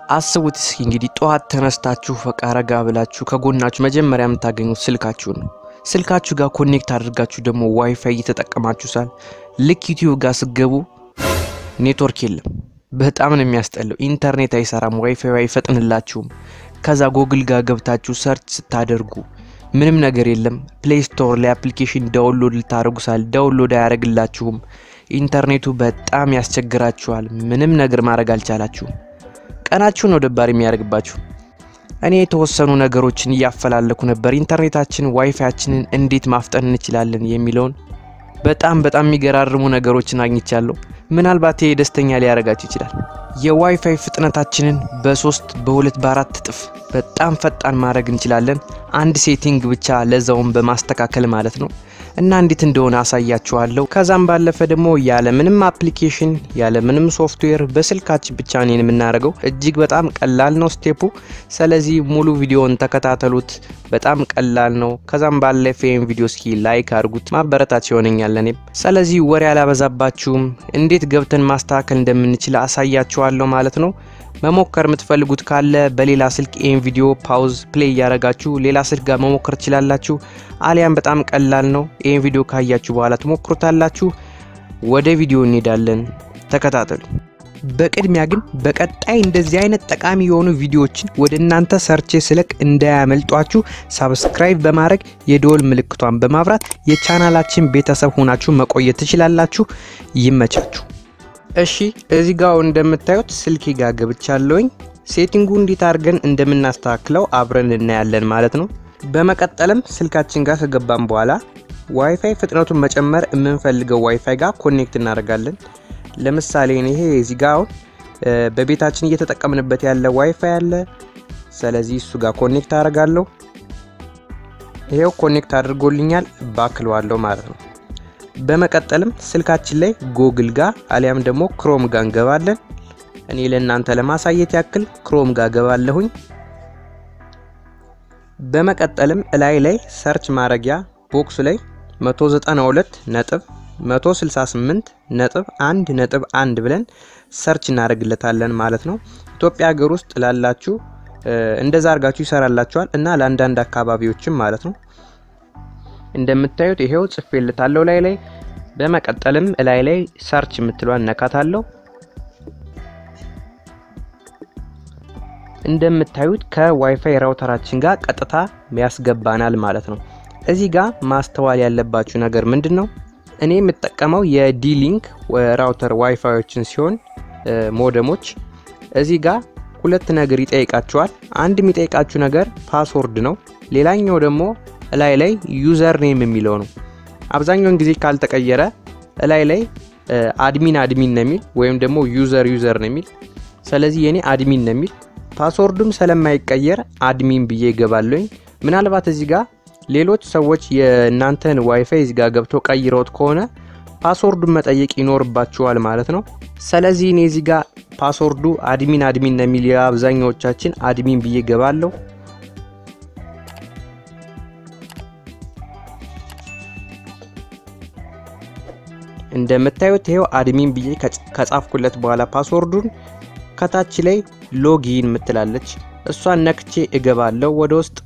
አስቡት እስኪ እንግዲህ ጠዋት ተነስታችሁ በቃ ረጋ ብላችሁ ከጎናችሁ መጀመሪያ የምታገኙት ስልካችሁን ነው። ስልካችሁ ጋር ኮኔክት አድርጋችሁ ደግሞ ዋይፋይ እየተጠቀማችሁ ሳል ልክ ዩቲዩብ ጋር ስገቡ ኔትወርክ የለም። በጣም ነው የሚያስጠላው። ኢንተርኔት አይሰራም፣ ዋይፋይ አይፈጥንላችሁም። ከዛ ጎግል ጋር ገብታችሁ ሰርች ስታደርጉ ምንም ነገር የለም። ፕሌይ ስቶር ላይ አፕሊኬሽን ዳውንሎድ ልታደርጉ ሳል ዳውንሎድ አያደርግላችሁም። ኢንተርኔቱ በጣም ያስቸግራችኋል። ምንም ነገር ማድረግ አልቻላችሁም። ቀናችሁን ነው ደባሪ የሚያደርግባችሁ። እኔ የተወሰኑ ነገሮችን እያፈላለኩ ነበር። ኢንተርኔታችን ዋይፋያችንን እንዴት ማፍጠን እንችላለን የሚለውን በጣም በጣም የሚገራርሙ ነገሮችን አግኝቻለሁ። ምናልባት ይሄ ደስተኛ ሊያደርጋችሁ ይችላል። የዋይፋይ ፍጥነታችንን በሶስት በሁለት በአራት እጥፍ በጣም ፈጣን ማድረግ እንችላለን። አንድ ሴቲንግ ብቻ ለዛውን በማስተካከል ማለት ነው እና እንዴት እንደሆነ አሳያችኋለሁ። ከዛም ባለፈ ደግሞ ያለ ምንም አፕሊኬሽን ያለ ምንም ሶፍትዌር በስልካችን ብቻ ነው የምናደርገው። እጅግ በጣም ቀላል ነው ስቴፑ። ስለዚህ ሙሉ ቪዲዮን ተከታተሉት። በጣም ቀላል ነው። ከዛም ባለፈ ይህን ቪዲዮ እስኪ ላይክ አድርጉት፣ ማበረታች ይሆነኛል እኔም። ስለዚህ ወሬ አላበዛባችሁም። እንዴት ገብተን ማስተካከል እንደምንችል አሳያችኋለሁ ማለት ነው። መሞከር የምትፈልጉት ካለ በሌላ ስልክ ይህን ቪዲዮ ፓውዝ ፕሌይ እያደረጋችሁ ሌላ ስልክ ጋር መሞከር ትችላላችሁ። አሊያም በጣም ቀላል ነው። ይህን ቪዲዮ ካያችሁ በኋላ ትሞክሩታላችሁ። ወደ ቪዲዮ እንሄዳለን። ተከታተሉ። በቅድሚያ ግን በቀጣይ እንደዚህ አይነት ጠቃሚ የሆኑ ቪዲዮዎችን ወደ እናንተ ሰርቼ ስለቅ እንዳያመልጧችሁ ሳብስክራይብ በማድረግ የደወል ምልክቷን በማብራት የቻናላችን ቤተሰብ ሆናችሁ መቆየት ትችላላችሁ። ይመቻችሁ። እሺ እዚህ ጋር እንደምታዩት ስልኬ ጋር ገብቻለሁኝ። ሴቲንጉ እንዴት አድርገን እንደምናስተካክለው አብረን እናያለን ማለት ነው። በመቀጠልም ስልካችን ጋር ከገባን በኋላ ዋይፋይ ፍጥነቱን መጨመር የምንፈልገው ዋይፋይ ጋር ኮኔክት እናደርጋለን። ለምሳሌ ይሄ እዚህ ጋር አሁን በቤታችን እየተጠቀምንበት ያለ ዋይፋይ አለ። ስለዚህ እሱ ጋር ኮኔክት አደርጋለሁ። ይሄው ኮኔክት አድርጎልኛል። ባክለዋለሁ ማለት ነው። በመቀጠልም ስልካችን ላይ ጎግል ጋር አሊያም ደግሞ ክሮም ጋር እንገባለን። እኔ ለእናንተ ለማሳየት ያክል ክሮም ጋር ገባለሁኝ። በመቀጠልም እላይ ላይ ሰርች ማድረጊያ ቦክሱ ላይ 192 ነጥብ 168 ነጥብ 1 ነጥብ 1 ብለን ሰርች እናደርግለታለን ማለት ነው። ኢትዮጵያ ሀገር ውስጥ ላላችሁ እንደዛ አድርጋችሁ ይሰራላችኋል እና ለአንዳንድ አካባቢዎችም ማለት ነው። እንደምታዩት ይሄው ጽፌልታለሁ ላይ ላይ። በመቀጠልም ላይ ላይ ሰርች የምትሏን ነካታለሁ። እንደምታዩት ከዋይፋይ ራውተራችን ጋር ቀጥታ ያስገባናል ማለት ነው። እዚህ ጋር ማስተዋል ያለባችሁ ነገር ምንድን ነው? እኔ የምጠቀመው የዲሊንክ ራውተር ዋይፋዮችን ሲሆን ሞደሞች እዚህ ጋር ሁለት ነገር ይጠይቃችኋል። አንድ የሚጠይቃችሁ ነገር ፓስወርድ ነው። ሌላኛው ደግሞ እላይ ላይ ዩዘር ኔም የሚለው ነው። አብዛኛውን ጊዜ ካልተቀየረ እላይ ላይ አድሚን አድሚን ነው የሚል ወይም ደግሞ ዩዘር ዩዘር ነው የሚል። ስለዚህ የኔ አድሚን ነው የሚል ፓስወርዱም ስለማይቀየር አድሚን ብዬ ይገባለኝ። ምናልባት እዚህ ጋር ሌሎች ሰዎች የእናንተን ዋይፋይ እዚህ ጋር ገብተው ቀይረውት ከሆነ ፓስወርዱን መጠየቅ ይኖርባችኋል ማለት ነው። ስለዚህ እኔ እዚህ ጋር ፓስወርዱ አድሚን አድሚን ነው የሚል የአብዛኛዎቻችን አድሚን ብዬ ገባለሁ። እንደምታዩት ይሄው አድሚን ብዬ ከጻፍኩለት በኋላ ፓስወርዱን ከታች ላይ ሎጊን ምትላለች እሷን ነክቼ እገባለሁ ወደ ውስጥ።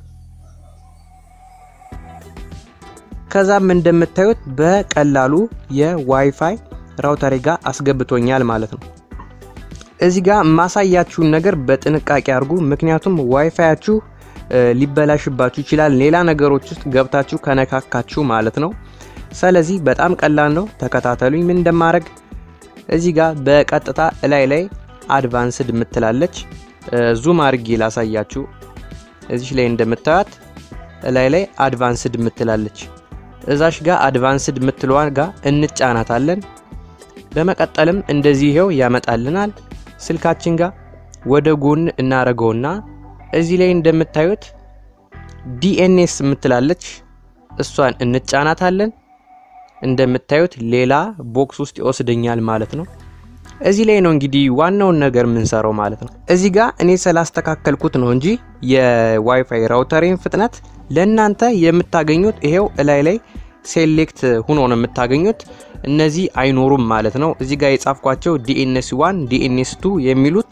ከዛም እንደምታዩት በቀላሉ የዋይፋይ ራውተሬ ጋር አስገብቶኛል ማለት ነው። እዚህ ጋር ማሳያችሁን ነገር በጥንቃቄ አድርጉ። ምክንያቱም ዋይፋያችሁ ሊበላሽባችሁ ይችላል፣ ሌላ ነገሮች ውስጥ ገብታችሁ ከነካካችሁ ማለት ነው። ስለዚህ በጣም ቀላል ነው። ተከታተሉኝ ምን እንደማድረግ። እዚህ ጋር በቀጥታ እላይ ላይ አድቫንስድ ምትላለች ዙም አድርጌ ላሳያችሁ። እዚች ላይ እንደምታዩት እላይ ላይ አድቫንስድ ምትላለች እዛሽ ጋር አድቫንስድ ምትለዋን ጋር እንጫናታለን። በመቀጠልም እንደዚህ ይሄው ያመጣልናል። ስልካችን ጋር ወደ ጎን እናረገውና እዚህ ላይ እንደምታዩት ዲኤንኤስ ምትላለች እሷን እንጫናታለን። እንደምታዩት ሌላ ቦክስ ውስጥ ይወስደኛል ማለት ነው። እዚህ ላይ ነው እንግዲህ ዋናውን ነገር የምንሰራው ማለት ነው። እዚህ ጋር እኔ ስላስተካከልኩት ነው እንጂ የዋይፋይ ራውተሬን ፍጥነት ለእናንተ የምታገኙት ይሄው እላይ ላይ ሴሌክት ሁኖ ነው የምታገኙት። እነዚህ አይኖሩም ማለት ነው። እዚህ ጋር የጻፍኳቸው ዲኤንኤስ ዋን ዲኤንኤስ ቱ የሚሉት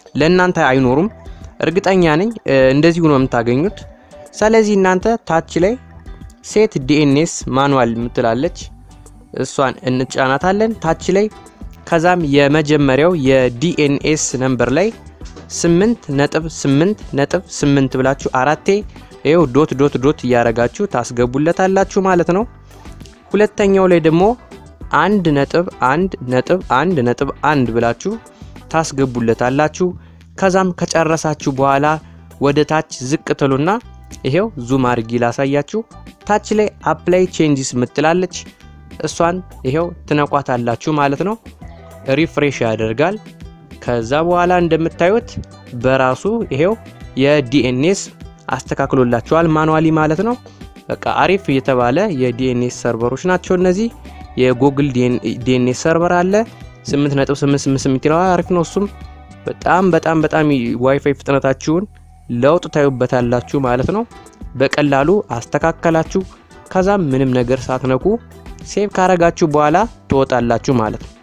ለእናንተ አይኖሩም። እርግጠኛ ነኝ እንደዚሁ ነው የምታገኙት። ስለዚህ እናንተ ታች ላይ ሴት ዲኤንኤስ ማኑዋል የምትላለች እሷን እንጫናታለን ታች ላይ ከዛም የመጀመሪያው የዲኤንኤስ ነምበር ላይ ስምንት ነጥብ ስምንት ነጥብ ስምንት ብላችሁ አራቴ ይኸው ዶት ዶት ዶት እያረጋችሁ ታስገቡለታላችሁ ማለት ነው። ሁለተኛው ላይ ደግሞ አንድ ነጥብ አንድ ነጥብ አንድ ነጥብ አንድ ብላችሁ ታስገቡለታላችሁ። ከዛም ከጨረሳችሁ በኋላ ወደ ታች ዝቅ ትሉና ይሄው ዙም አድርጊ ላሳያችሁ። ታች ላይ አፕላይ ቼንጅስ ምትላለች እሷን ይሄው ትነቋታላችሁ ማለት ነው። ሪፍሬሽ ያደርጋል። ከዛ በኋላ እንደምታዩት በራሱ ይሄው የዲኤንኤስ አስተካክሎላቸዋል ማኑዋሊ ማለት ነው። በቃ አሪፍ የተባለ የዲኤንኤስ ሰርቨሮች ናቸው እነዚህ። የጉግል ዲኤንኤስ ሰርቨር አለ 8.888 ይለዋል። አሪፍ ነው እሱም በጣም በጣም በጣም ዋይፋይ ፍጥነታችሁን ለውጥ ታዩበታላችሁ ማለት ነው። በቀላሉ አስተካከላችሁ። ከዛም ምንም ነገር ሳትነኩ ሴቭ ካረጋችሁ በኋላ ትወጣላችሁ ማለት ነው።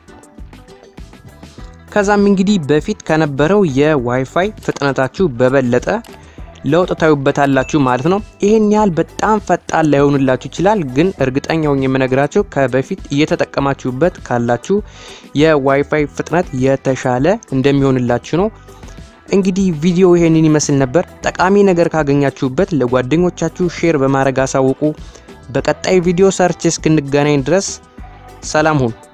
ከዛም እንግዲህ በፊት ከነበረው የዋይፋይ ፍጥነታችሁ በበለጠ ለውጥ ታዩበታላችሁ ማለት ነው። ይህን ያህል በጣም ፈጣን ላይሆንላችሁ ይችላል፣ ግን እርግጠኛውን የምነግራችሁ ከበፊት እየተጠቀማችሁበት ካላችሁ የዋይፋይ ፍጥነት የተሻለ እንደሚሆንላችሁ ነው። እንግዲህ ቪዲዮ ይሄንን ይመስል ነበር። ጠቃሚ ነገር ካገኛችሁበት ለጓደኞቻችሁ ሼር በማድረግ አሳውቁ። በቀጣይ ቪዲዮ ሰርች እስክንገናኝ ድረስ ሰላም ሁኑ።